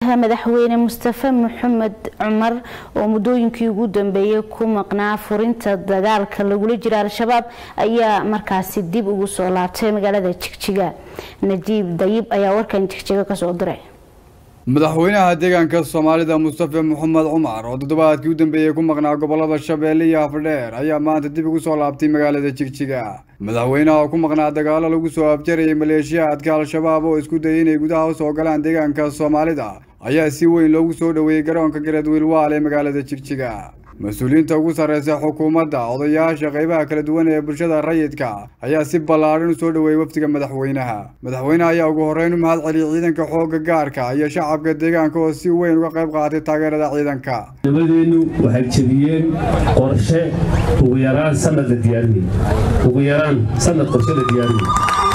madaxweyne mustafe maxamed cumar oo muddooyinkii ugu dambeeyey ku maqnaa furinta dagaalka lagula jira al-shabaab ayaa markaasi dib ugu soo laabtay magaalada jigjiga najiib dayib ayaa warkan jigjiga kasoo diray madaxweynaha deegaanka soomaalida mustafe maxamed cumar oo toddobaadkii u dambeeyey ku maqnaa gobolada shabeelle iyo afdheer ayaa maanta dib ugu soo laabtay magaalada jigjiga madaxweynaha oo ku maqnaa dagaalo lagu soo afjarayay maleeshiyaadka al-shabaab oo isku dayay inay gudaha u soo galaan deegaanka soomaalida ayaa si weyn loogu soo dhoweeyey garoonka gareed wiilwaal ee magaalada jigjiga mas-uuliyiinta ugu sarreysa xukuumadda odayaasha qaybaha kala duwan ee bulshada rayidka ayaa si ballaadhan u soo dhoweeyey wafdiga madaxweynaha madaxweynaha ayaa ugu horreyn u mahad celiyey ciidanka xoogga gaarka iyo shacabka deegaanka oo si weyn uga qayb qaatay taageerada ciidanka nabadeennu waxay jebiyeen qorshe ugu yaraan sanad la diyaarinay ugu yaraan sanad qorshe la diyaarinay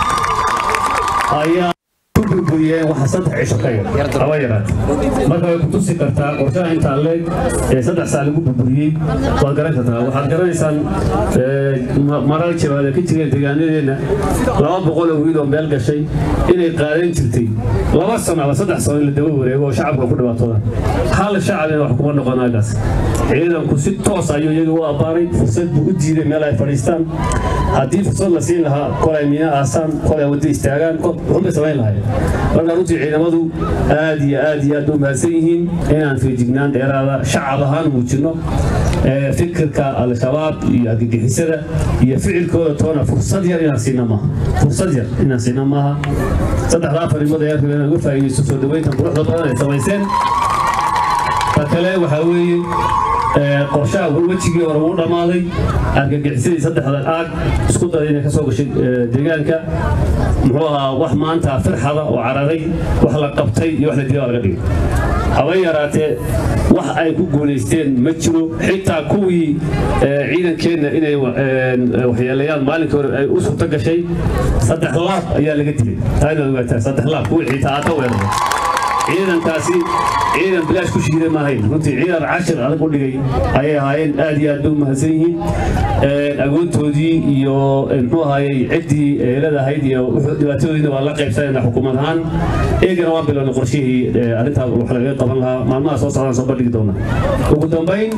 ayaa burburiyeen waxa saddex cisho ka yar haba yaraate marka way ku tusi kartaa qorshaha intaa leeg ee saddex saa lagu burburiyey waad garan kartaa waxaad garanaysaan marar jabaada ka jireen deegaanadeenna laba boqol oo wiil oo meel gashay inay qaadan jirtay laba sano ama saddex sano in la daba wareego oo shacabka ku dhibaatooda hal shacabina wax kuma noqonaagaas ciidanku si toos ayuu iyaga u abbaaray fursad buu u diiday meel ay fadhiistaan haddii fursad la siin lahaa kolay miina aasaan kolay wadda istaagaan wuxunbay samayn lahayen marka runtii ciidamadu aad iyo aad iyo aad u mahadsan yihiin inaan feejignaan dheeraada shacab ahaan muujinno fikirka al-shabaab iyo argagixisada iyo ficilkooda toona fursad yar inaan siina maaha fursad yar inaan siina maaha saddexdaa farimood ayaa rabeen inaan uga faa'iidaysto soo dhaweyntan quruxda badan ay samayseen ta kale waxaa weeye qorshaha wejigii hore wuu dhammaaday argagixisadii saddexda aag isku daday inay ka soo gashay deegaanka muxuu ahaa wax maanta firxada oo cararay wax la qabtay iyo wax la dilay waa laga dhigay haba yaraatee wax ay ku guulaysteen ma jiro xitaa kuwii ciidankeenna inay waxyeeleeyaan maalinkii hore ay u suurto gashay saddex laab ayaa laga dilay taa inaad ogaataa saddex laab kuwii xitaa aata weeraray ciidankaasi ciidan bilaash ku shiiday maahayn runtii ciidan cashir adag u dhigay ayay ahaayeen aad iyo aad bay u mahadsan yihiin agoontoodii iyo muxuu ahaayey ciddii eelada ahayd iyo dhibaatadoodiina waa la qaybsanayna xukuumad ahaan eegana waan bilownay qorshihii arrintaa wax lagaga qaban lahaa maalmaha soo socdaan soo bandhigi doona ugu dambayn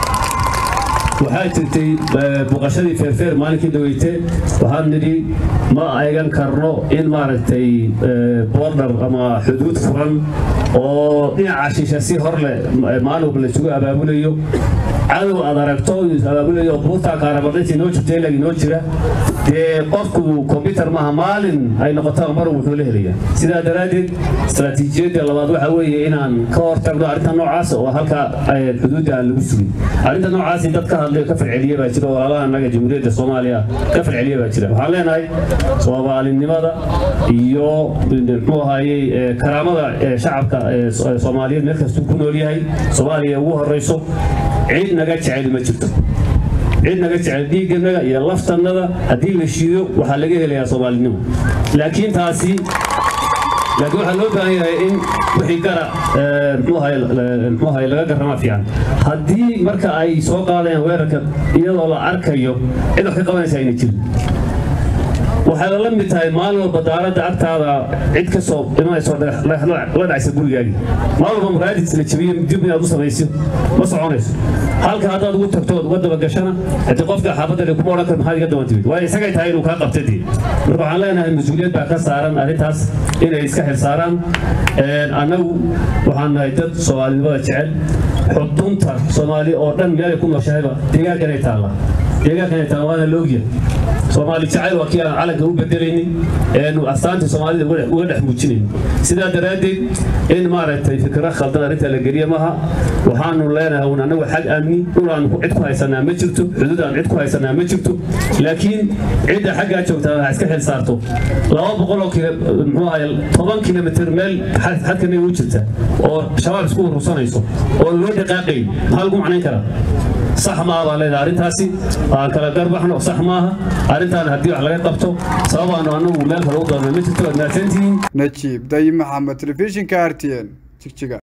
waxaa jirtay buqashadii feerfeer maalinkii dhaweyte waxaan nidhi ma eegan karno in maaragtay bordar ama xuduud furan oo dhinaca shisha si hor leh maalwalba laisugu abaabulayo cadow aad aragto abaabulayo buurtaa kaaramadhayntii noo jirta ilag inoo jira dee qofku kombyutar maaha maalin ay noqotaa mar wuxuu la helayaa sidaa daraaddeed istaraatiijiyadda labaad waxaa weeye inaan ka hortagno arrinta noocaas oo halka xuduudda aan lagu sugin arrinta noocaasi dad ka hadlay ka farceliye baa jira walaalaha annaga jamhuuriyadda soomaaliya ka farceliye baa jira waxaan leenahay soomaalinimada iyo muxuu ahaayey karaamada shacabka soomaaliyeed meel kastuu ku nool yahay soomaaliya ugu horreyso cid naga jecel ma jirto cid naga jecel dhiigganaga iyo laftannada haddii la shiido waxaa laga helayaa soomaalinimo laakiin taasi laakiin waxaa loo baahan yahay in wixii gara muxuu ahay laga garrama fiican haddii marka ay soo qaadayaan weerarka iyadoo la arkayo cid wax ka qabanaysa ayna jirin waxay la mid tahay maalin walba daaradda agtaada cid ka soo imanayso la dhacaysa gurigaagii maalin walba muraadis la jabiyo dib inaad u samayso ma soconayso halka haddaad ugu tagto ood uga dabagashana haddii qofka xaafadda kuma odhan kar maxaad iga daban timid waayo isagay tahay inuu kaa qabta dee marka waxaan leenahay mas-uuliyad baa ka saaran arrintaas inay iska xil saaraan annagu waxaan nahay dad soomaalinimada jecel xudunta soomaali oo dhan meelay ku nooshahayba deegaankanay taalla deegaankanay taalla waana la ogyahay soomaali jacayl waa kii aan calanka u bedelaynin eenu astaantii soomaalida uga dhex muujinayn sidaa daraaddeed in maaragtay fikra khaldan arrinta la geliya maaha waxaanu leenahay un annagu xag amni dhulaan cid ku haysanaa ma jirto xuduud aan cid ku haysanaa ma jirto laakiin cidda xaggaa joogtaa waxaa iska xil saarto laba boqoloo kilo muxuu ahay toban kilomitr meel xadkanaga u jirta oo shabaab isku urursanayso oo loo dhaqaaqayn maxaa lagu macnayn karaa sax maaha baan leedahay arrintaasi aan kala garbaxno sax maaha arrintaan haddii wax laga qabto sababaanu annagu meel kale u doonay ma jirto waad mahadsantihiin najiib dayib maxamed telefishinka r t n jigjiga